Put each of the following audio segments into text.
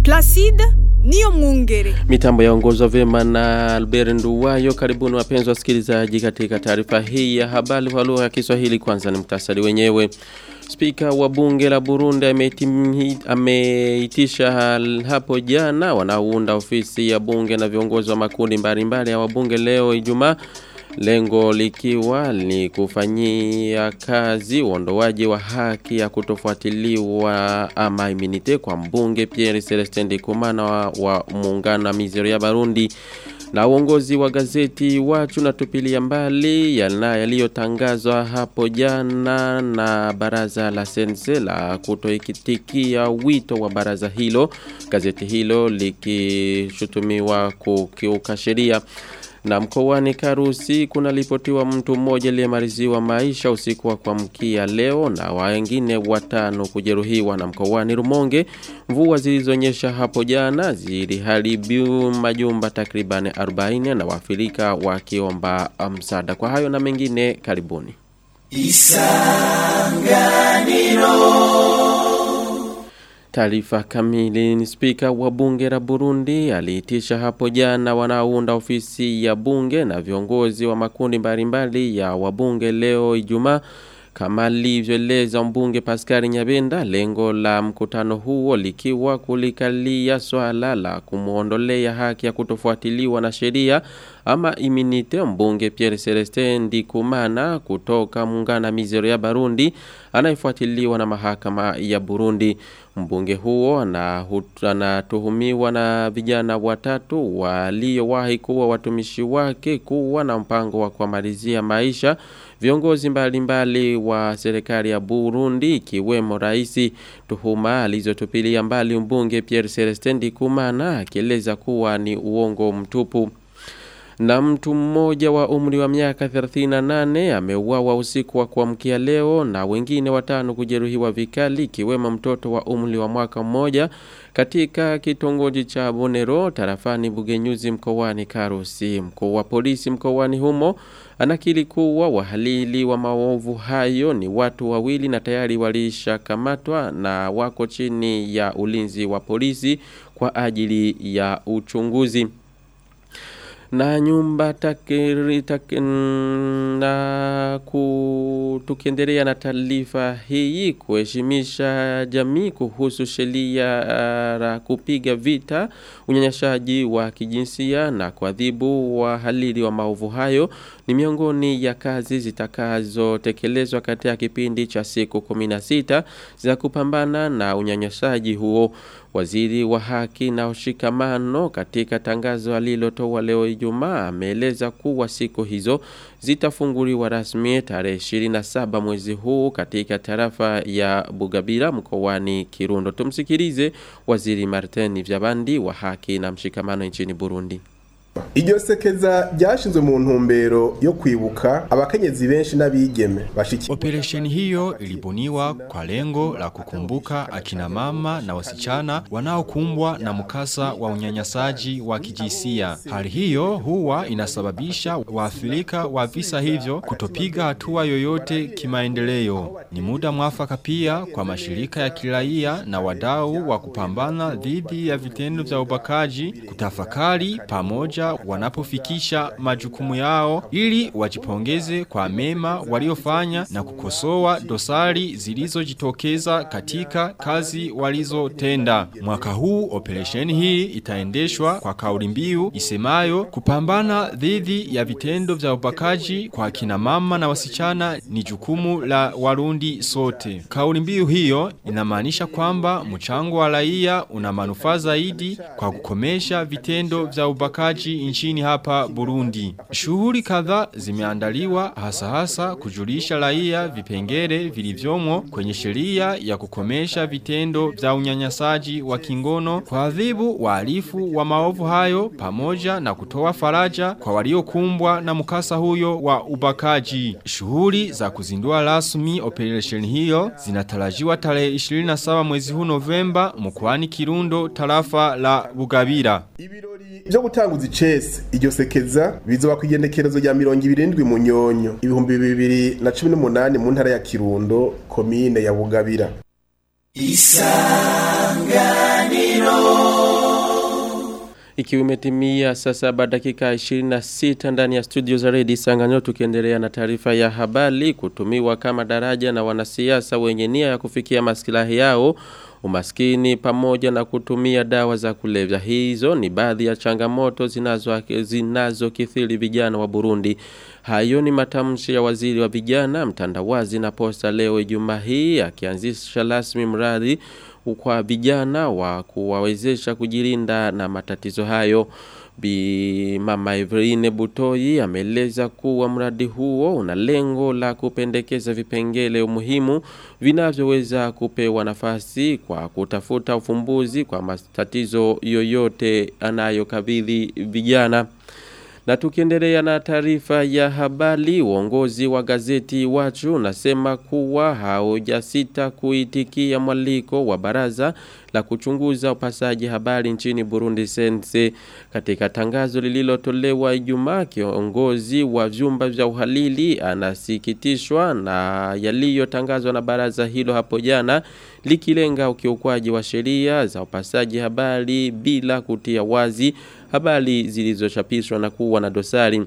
Placide niyo mwungere. Mitambo yaongozwa vyema na Albert Nduwayo. Karibuni wapenzi wasikilizaji katika taarifa hii ya habari kwa lugha ya Kiswahili. Kwanza ni mtasari wenyewe. Spika wa bunge la Burundi ameitisha hapo jana wanaounda ofisi ya bunge na viongozi wa makundi mbalimbali ya wabunge leo Ijumaa lengo likiwa ni kufanyia kazi uondoaji wa haki ya kutofuatiliwa ama iminite kwa mbunge Pierre Celestin Ndikumana wa, wa muungano wa Mizero ya Barundi na uongozi wa gazeti wachu na tupilia mbali yaliyotangazwa hapo jana na baraza la sense la kutoikitikia wito wa baraza hilo gazeti hilo likishutumiwa kukiuka sheria na mkoani Karusi kuna lipotiwa mtu mmoja aliyemaliziwa maisha usiku wa kuamkia leo na wengine watano kujeruhiwa na mkoani Rumonge. Mvua zilizonyesha hapo jana ziliharibu majumba takribani 40 na waafrika wakiomba msaada. Kwa hayo na mengine karibuni. Isanganiro Taarifa kamili ni spika wa bunge la Burundi aliitisha hapo jana wanaounda ofisi ya bunge na viongozi wa makundi mbalimbali ya wabunge leo Ijumaa kama alivyoeleza mbunge Pascal Nyabenda lengo la mkutano huo likiwa kulikalia swala la kumuondolea haki ya kutofuatiliwa na sheria ama iminite mbunge Pierre Celestin Ndikumana kutoka muungano Mizero ya Barundi anayefuatiliwa na mahakama ya Burundi mbunge huo anatuhumiwa na vijana watatu waliowahi kuwa watumishi wake kuwa na mpango wa kuamalizia maisha viongozi mbalimbali wa serikali ya Burundi ikiwemo rais tuhuma alizotupilia mbali mbunge Pierre Celestin Ndikumana akieleza kuwa ni uongo mtupu na mtu mmoja wa umri wa miaka 38 ameuawa usiku wa kuamkia leo na wengine watano kujeruhiwa vikali ikiwemo mtoto wa umri wa mwaka mmoja katika kitongoji cha Bonero tarafani Bugenyuzi mkoani Karusi. Mkuu wa polisi mkoani humo anakiri kuwa wahalili wa maovu hayo ni watu wawili na tayari walishakamatwa na wako chini ya ulinzi wa polisi kwa ajili ya uchunguzi na nyumba takiri takin, na ku, tukiendelea na taarifa hii kuheshimisha jamii kuhusu sheria la kupiga vita unyanyashaji wa kijinsia na kuadhibu wahalili wa maovu hayo ni miongoni ya kazi zitakazotekelezwa katika kipindi cha siku 16 za kupambana na unyanyashaji huo Waziri wa haki na ushikamano katika tangazo alilotoa leo Ijumaa ameeleza kuwa siku hizo zitafunguliwa rasmi tarehe 27 mwezi huu katika tarafa ya Bugabira mkoani Kirundo. Tumsikilize Waziri Martin Vyabandi wa haki na mshikamano nchini Burundi. Iryo sekeza ryashinzwe mu ntumbero yo kwibuka abakenyezi benshi n'abigeme bashiki. Operesheni hiyo ilibuniwa kwa lengo la kukumbuka akina mama na wasichana wanaokumbwa na mkasa wa unyanyasaji wa kijinsia. Hali hiyo huwa inasababisha waathirika wa visa hivyo kutopiga hatua yoyote kimaendeleo. Ni muda mwafaka pia kwa mashirika ya kiraia na wadau wa kupambana dhidi ya vitendo vya ubakaji kutafakari pamoja wanapofikisha majukumu yao ili wajipongeze kwa mema waliofanya na kukosoa dosari zilizojitokeza katika kazi walizotenda. Mwaka huu operesheni hii itaendeshwa kwa kauli mbiu isemayo kupambana dhidi ya vitendo vya ubakaji kwa kina mama na wasichana ni jukumu la Warundi sote. Kauli mbiu hiyo inamaanisha kwamba mchango wa raia una manufaa zaidi kwa kukomesha vitendo vya ubakaji nchini hapa Burundi. Shughuli kadhaa zimeandaliwa hasa hasa kujulisha raia vipengele vilivyomo kwenye sheria ya kukomesha vitendo vya unyanyasaji wa kingono, kuadhibu wahalifu wa maovu hayo pamoja na kutoa faraja kwa waliokumbwa na mkasa huyo wa ubakaji. Shughuli za kuzindua rasmi operation hiyo zinatarajiwa tarehe 27 mwezi huu Novemba mkoani Kirundo tarafa la Bugabira. Ibirori byo gutanguza icese iryo sekeza bizoba ku igendekerezo rya mirongo ibirindwi mu nyonyo ibihumbi bibiri na cumi n'umunani mu ntara ya Kirundo komine ya Bugabira isanganiro Ikiwa imetimia saa saba dakika 26 ndani ya studio za Redio Sanganyo tukiendelea na taarifa ya habari kutumiwa kama daraja na wanasiasa wenye nia ya kufikia maslahi yao umaskini pamoja na kutumia dawa za kulevya hizo ni baadhi ya changamoto zinazo zinazokithiri vijana wa Burundi hayo ni matamshi ya waziri wa vijana mtandawazi na posta leo Ijumaa hii akianzisha rasmi mradi kwa vijana wa kuwawezesha kujilinda na matatizo hayo Bi Mama Evrine Butoi ameeleza kuwa mradi huo una lengo la kupendekeza vipengele muhimu vinavyoweza kupewa nafasi kwa kutafuta ufumbuzi kwa matatizo yoyote anayokabidhi vijana. Na tukiendelea na taarifa ya habari, uongozi wa gazeti Wachu unasema kuwa haujasita kuitikia mwaliko wa baraza la kuchunguza upasaji habari nchini Burundi Sense. Katika tangazo lililotolewa Ijumaa, kiongozi wa vyumba vya uhalili anasikitishwa na yaliyotangazwa na baraza hilo hapo jana likilenga ukiukwaji wa sheria za upasaji habari bila kutia wazi habari zilizochapishwa na kuwa na dosari.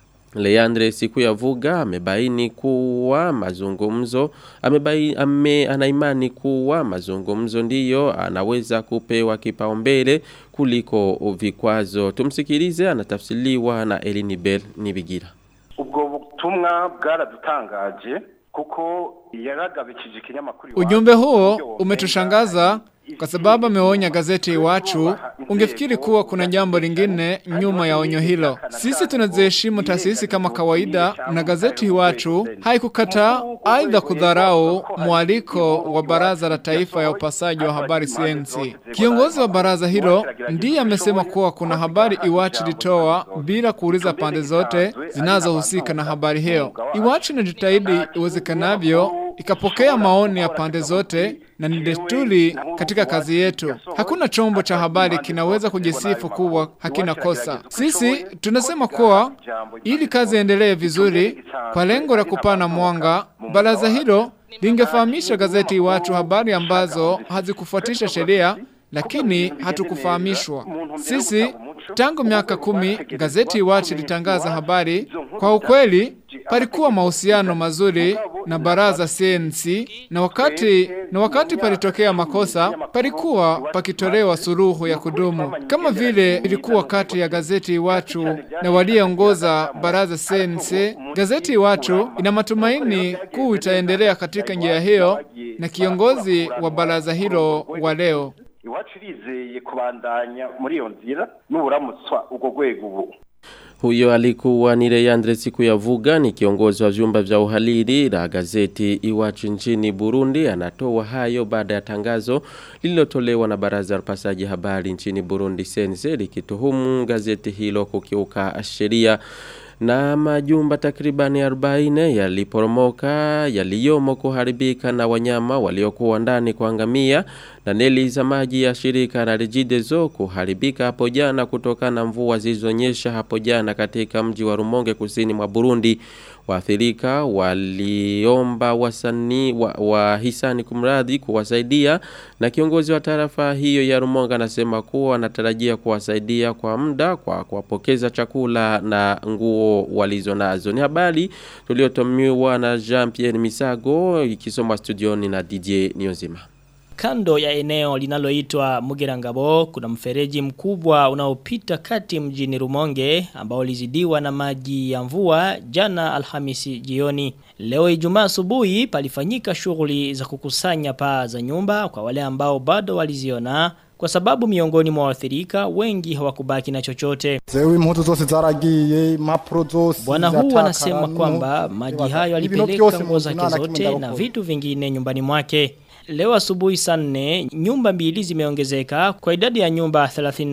Leandre siku ya vuga amebaini kuwa mazungumzo amebaini ame, anaimani kuwa mazungumzo ndiyo anaweza kupewa kipaumbele kuliko vikwazo tumsikilize anatafsiriwa na Elini Bell Nibigira ubwo butumwa bwaradutangaje kuko yaragabikije ikinyamakuru Ujumbe huo umetushangaza kwa sababu ameonya gazeti Iwachu, ungefikiri kuwa kuna jambo lingine nyuma ya onyo hilo. Sisi tunaziheshimu taasisi kama kawaida, na gazeti Iwachu haikukataa aidha kudharau mwaliko wa Baraza la Taifa ya Upasaji wa Habari CNC. Kiongozi wa baraza hilo ndiye amesema kuwa kuna habari Iwachu litoa bila kuuliza pande zote zinazohusika na habari hiyo. Iwachu inajitahidi iwezekanavyo ikapokea maoni ya pande zote na ni desturi katika kazi yetu. Hakuna chombo cha habari kinaweza kujisifu kuwa hakina kosa. Sisi tunasema kuwa ili kazi endelee vizuri kwa lengo la kupana mwanga, baraza hilo lingefahamisha gazeti watu habari ambazo hazikufuatisha sheria lakini hatukufahamishwa. Sisi tangu miaka kumi gazeti Iwachu litangaza habari. Kwa ukweli palikuwa mahusiano mazuri na baraza CNC na wakati na wakati palitokea makosa palikuwa pakitolewa suluhu ya kudumu kama vile ilikuwa kati ya gazeti Iwachu na walioongoza baraza CNC. Gazeti Iwachu ina matumaini kuu itaendelea katika njia hiyo na kiongozi wa baraza hilo wa leo iwacu irizeye kubandanya muri iyo nzira n'uburamutswa ubwo rwego ubu Huyo alikuwa ni Leandre siku ya vuga ni kiongozi wa vyumba vya uhalili la gazeti Iwachu nchini Burundi anatoa hayo baada ya tangazo lililotolewa na baraza la upasaji habari nchini Burundi Sense likituhumu gazeti hilo kukiuka sheria na majumba takribani 40 yaliporomoka yaliyomo kuharibika na wanyama waliokuwa ndani kuangamia na neli za maji ya shirika la Regideso kuharibika hapo jana kutokana na mvua zilizonyesha hapo jana katika mji wa Rumonge kusini mwa Burundi waathirika waliomba wasani wa, wa hisani kumradhi kuwasaidia na kiongozi wa tarafa hiyo ya Rumonge anasema kuwa anatarajia kuwasaidia kwa muda kwa kuwapokeza chakula na nguo walizonazo ni habari tuliotomiwa na Jean-Pierre Misago ikisomwa studioni na DJ Niozima Kando ya eneo linaloitwa Mugerangabo kuna mfereji mkubwa unaopita kati mjini Rumonge ambao ulizidiwa na maji ya mvua jana Alhamisi jioni. Leo Ijumaa asubuhi palifanyika shughuli za kukusanya paa za nyumba kwa wale ambao bado waliziona kwa sababu miongoni mwa waathirika wengi hawakubaki na chochote. Zewe impuzu zose zaragiye, impapuro zose. Bwana huu ziratakara, anasema no- kwamba maji Ibaza, hayo ibintu alipeleka byose nguo mu zake nzu nta na kimwe zote na ndabakora. vitu vingine nyumbani mwake. Leo asubuhi saa nne nyumba mbili zimeongezeka kwa idadi ya nyumba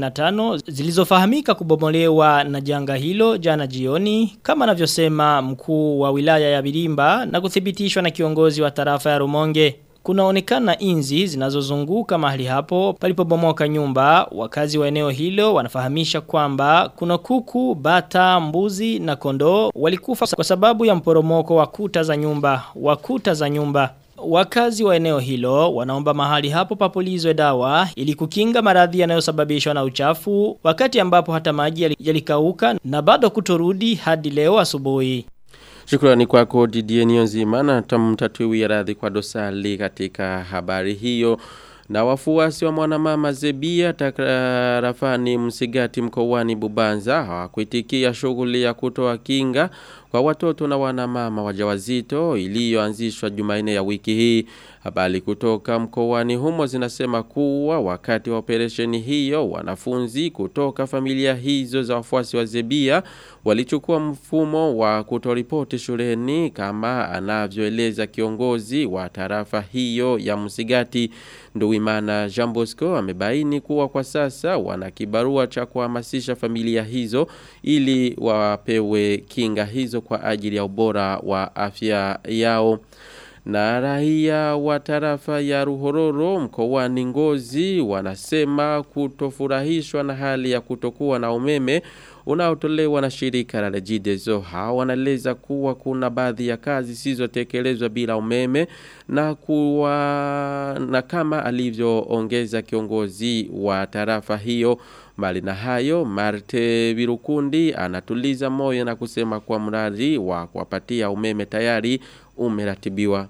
35 zilizofahamika kubomolewa na janga hilo jana jioni kama anavyosema mkuu wa wilaya ya Birimba na kuthibitishwa na kiongozi wa tarafa ya Rumonge. Kunaonekana inzi zinazozunguka mahali hapo palipobomoka nyumba. Wakazi wa eneo hilo wanafahamisha kwamba kuna kuku, bata, mbuzi na kondoo walikufa kwa sababu ya mporomoko wa kuta za nyumba. Wa kuta za nyumba. Wakazi wa eneo hilo wanaomba mahali hapo papulizwe dawa ili kukinga maradhi yanayosababishwa na uchafu wakati ambapo hata maji yali- yalikauka na bado kutorudi hadi leo asubuhi. Shukrani kwako Didier Nionzima na tamtatuwi radhi kwa dosali katika habari hiyo. Na wafuasi wa mwanamama Zebia takrafani msigati mkoani Bubanza hawakuitikia shughuli ya kutoa kinga kwa watoto na wanamama wajawazito iliyoanzishwa Jumanne ya wiki hii. Habari kutoka mkoani humo zinasema kuwa wakati wa operesheni hiyo wanafunzi kutoka familia hizo za wafuasi wa Zebia walichukua mfumo wa kutoripoti shuleni kama anavyoeleza kiongozi wa tarafa hiyo ya Msigati Nduwimana Jean Bosco amebaini kuwa kwa sasa wana kibarua cha kuhamasisha familia hizo ili wapewe kinga hizo kwa ajili ya ubora wa afya yao. Na raia wa tarafa ya Ruhororo mkoani Ngozi wanasema kutofurahishwa na hali ya kutokuwa na umeme unaotolewa na shirika la Regideso. Hao wanaeleza kuwa kuna baadhi ya kazi zisizotekelezwa bila umeme na kuwa na kama alivyoongeza kiongozi wa tarafa hiyo Mbali na hayo, Marte Virukundi anatuliza moyo na kusema kwa mradi wa kuwapatia umeme tayari umeratibiwa.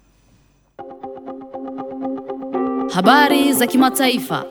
Habari za kimataifa.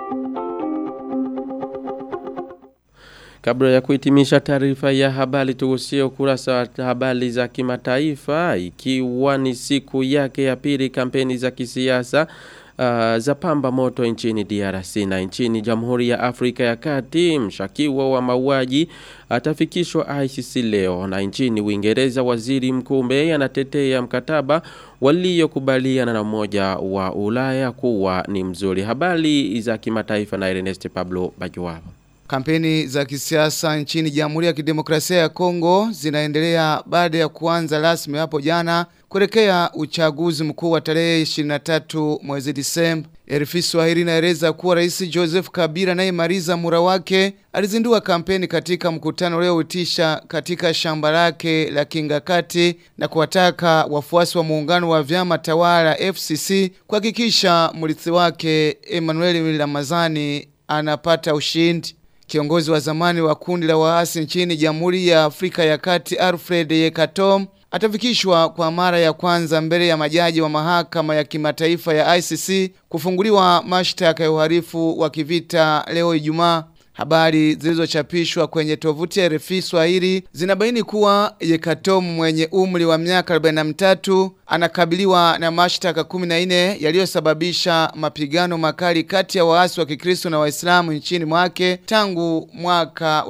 Kabla ya kuhitimisha taarifa ya habari tugusie ukurasa wa habari za kimataifa ikiwa ni siku yake ya pili kampeni za kisiasa uh, za pamba moto nchini DRC na nchini Jamhuri ya Afrika ya Kati mshakiwa wa mauaji atafikishwa ICC leo na nchini Uingereza waziri mkuu May anatetea mkataba waliokubaliana na umoja wa Ulaya kuwa ni mzuri habari za kimataifa na Ernest Pablo Bajuwabo Kampeni za kisiasa nchini Jamhuri ya Kidemokrasia ya Kongo zinaendelea baada ya kuanza rasmi hapo jana kuelekea uchaguzi mkuu wa tarehe 23 mwezi Disemba. RFI Swahili inaeleza kuwa Rais Joseph Kabila anayemaliza mura wake alizindua kampeni katika mkutano ulioitisha katika shamba lake la Kingakati na kuwataka wafuasi wa muungano wa vyama tawala FCC kuhakikisha mrithi wake Emmanuel Ramazani anapata ushindi. Kiongozi wa zamani wa kundi la waasi nchini Jamhuri ya Afrika ya Kati Alfred Yekatom atafikishwa kwa mara ya kwanza mbele ya majaji wa mahakama ya kimataifa ya ICC kufunguliwa mashtaka ya uhalifu wa kivita leo Ijumaa. Habari zilizochapishwa kwenye tovuti ya RFI Swahili zinabaini kuwa Yekatom mwenye umri wa miaka 43 anakabiliwa na mashtaka 14 yaliyosababisha mapigano makali kati ya waasi wa Kikristo na Waislamu nchini mwake tangu mwaka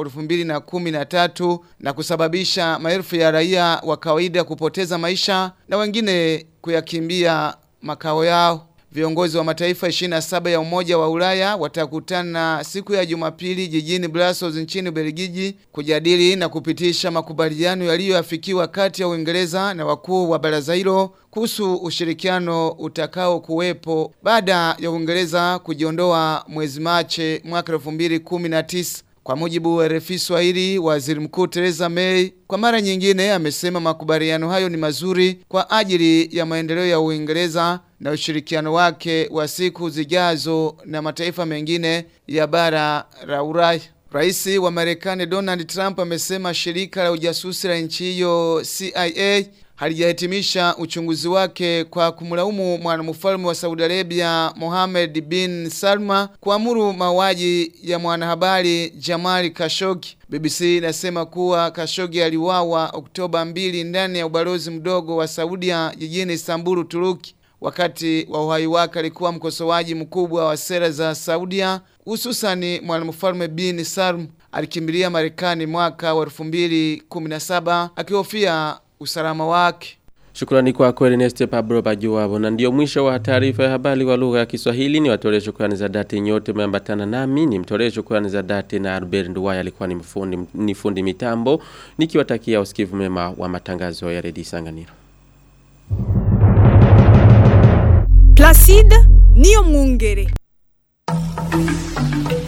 2013 na kusababisha maelfu ya raia wa kawaida kupoteza maisha na wengine kuyakimbia makao yao. Viongozi wa mataifa 27 ya Umoja wa Ulaya watakutana siku ya Jumapili jijini Brussels nchini Ubelgiji kujadili na kupitisha makubaliano yaliyoafikiwa kati ya Uingereza na wakuu wa baraza hilo kuhusu ushirikiano utakao kuwepo baada ya Uingereza kujiondoa mwezi Machi mwaka 2019. Kwa mujibu wa RFI Swahili, Waziri Mkuu Theresa May kwa mara nyingine amesema makubaliano hayo ni mazuri kwa ajili ya maendeleo ya Uingereza na ushirikiano wake wa siku zijazo na mataifa mengine ya bara la Ulaya. Rais wa Marekani Donald Trump amesema shirika la ujasusi la nchi hiyo CIA halijahitimisha uchunguzi wake kwa kumlaumu mwanamfalme wa Saudi Arabia Mohammed bin Salma kuamuru mauaji ya mwanahabari Jamal Khashoggi. BBC inasema kuwa Khashoggi aliuawa Oktoba 2 ndani ya ubalozi mdogo wa Saudia jijini Istanbul, Turuki. Wakati wa uhai wake alikuwa mkosoaji mkubwa wa sera za Saudia, hususani mwanamfalme bin Salm alikimbilia Marekani mwaka wa 2017 akihofia usalama wake. Shukrani kwako Ernest Pablo Bajuwabo na ndio mwisho wa taarifa ya habari wa lugha ya Kiswahili ni watolee shukrani za dhati nyote mmeambatana nami ni mtolee shukrani za dhati na Albert Nduwaya alikuwa ni mfundi ni fundi mitambo nikiwatakia usikivu mema wa matangazo ya Radio Sanganiro Placide Niyo Mwungere